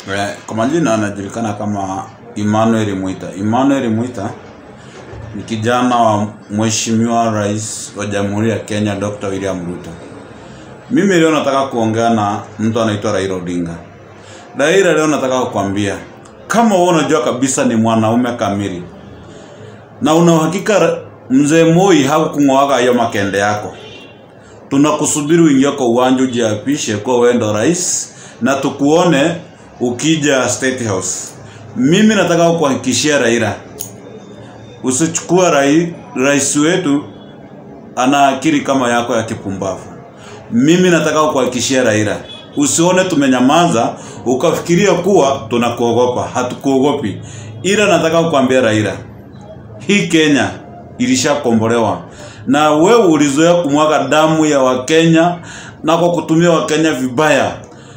Eh, Kwa majina anajulikana kama Emmanuel Mwita. Emmanuel Mwita ni kijana wa Mheshimiwa Rais wa Jamhuri ya Kenya Dr. William Ruto. Mimi leo nataka kuongea na mtu anaitwa Raila Odinga. Raila, leo nataka kukwambia kama wewe unajua kabisa ni mwanaume kamili na una uhakika ra- mzee Moi hakukung'oaga hiyo makende yako, tunakusubiri uingie kwa uwanja ujiapishe kuwa wewe ndo rais na tukuone ukija State House. Mimi nataka kukuhakikishia Raila, usichukua rai, rais wetu ana akili kama yako ya kipumbavu. Mimi nataka kukuhakikishia Raila, usione tumenyamaza ukafikiria kuwa tunakuogopa. Hatukuogopi, ila nataka kukwambia Raila, hii Kenya ilishakombolewa na wewe ulizoea kumwaga damu ya Wakenya na kwa kutumia Wakenya vibaya.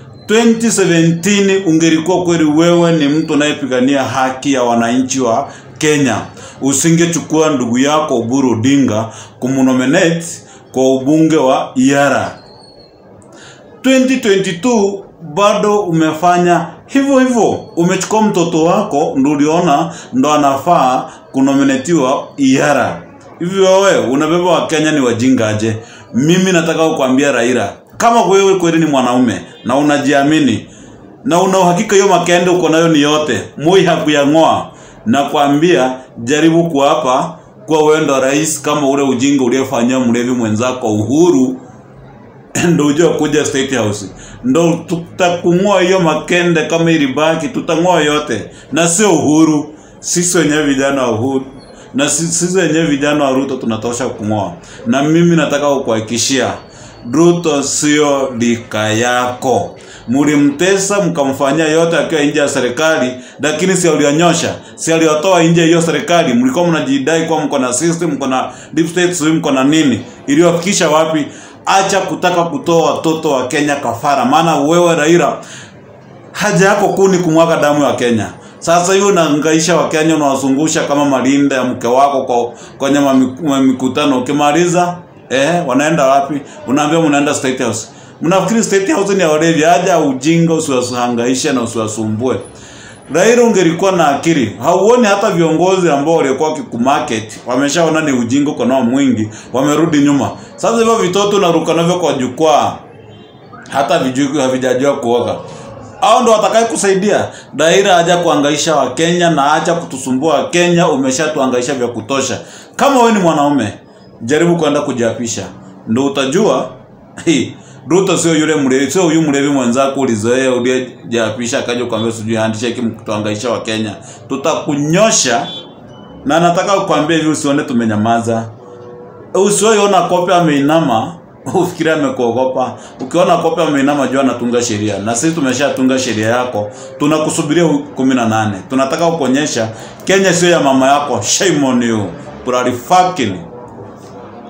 2017 ungelikuwa kweli wewe ni mtu anayepigania haki ya wananchi wa Kenya, usingechukua ndugu yako Oburu Odinga kumnominate kwa ubunge wa Iara. 2022 bado umefanya hivyo hivyo, umechukua mtoto wako ndo uliona ndo anafaa kunominatiwa Iara. Hivi wewe unabeba Wakenya ni wajinga aje? Mimi nataka kukwambia Raila, kama wewe kweli ni mwanaume na unajiamini na una uhakika hiyo makende uko nayo ni yote, Moi hakuyang'oa, nakwambia jaribu kuapa kuwa wewe ndo rais, kama ule ujinga uliofanyia mlevi mwenzako Uhuru ndo ujue kuja State House, ndo tutakung'oa hiyo makende. Kama ilibaki tutang'oa yote, na sio Uhuru, sisi wenyewe vijana wa Uhuru na si- sisi wenyewe vijana wa Ruto tunatosha kung'oa. Na mimi nataka kukuhakikishia Ruto sio lika yako. Mlimtesa mkamfanyia yote akiwa nje ya serikali, lakini si alionyosha, si aliotoa nje hiyo serikali. Mlikuwa mnajidai kuwa mko na system, mko na deep state, sijui mko na nini, iliwafikisha wapi? Acha kutaka kutoa watoto wa Kenya kafara, maana wewe Raila haja yako kuu ni kumwaga damu ya Kenya. Sasa hiyo unahangaisha Wakenya, unawazungusha kama malinda ya mke wako kwa kwenye mamiku- mikutano. Ukimaliza eh, wanaenda wapi? Unaambia mnaenda State House. Mnafikiri State House ni ya walevi? Haja ujinga, usiwahangaishe na usiwasumbue. Raila ungelikuwa na akili, hauoni hata viongozi ambao walikuwa wakikumarket wameshaona ni ujinga uko nao mwingi, wamerudi nyuma. Sasa hivyo vitoto unaruka navyo kwa jukwaa hata vijui havijajua kuoga. Hao ndo watakaye kusaidia. Daira haja kuangaisha Wakenya na acha kutusumbua Wakenya, umeshatuangaisha vya kutosha. Kama wewe ni mwanaume, jaribu kwenda kujiapisha, ndo utajua hii Ruto sio yule mlevi, sio huyu mlevi mwenzako ulizoea uliyejiapisha akaja kuambia sijui handshake mkutuangaisha Wakenya. Tutakunyosha na nataka kukwambia hivi, usione tumenyamaza usiwaiona kope ameinama ufikiri amekuogopa. Ukiona kope ameinama, jua anatunga sheria, na sisi tumeshatunga sheria yako. Tunakusubiria hu- kumi na nane. Tunataka kukuonyesha Kenya sio ya mama yako. Shame on you, bloody fucking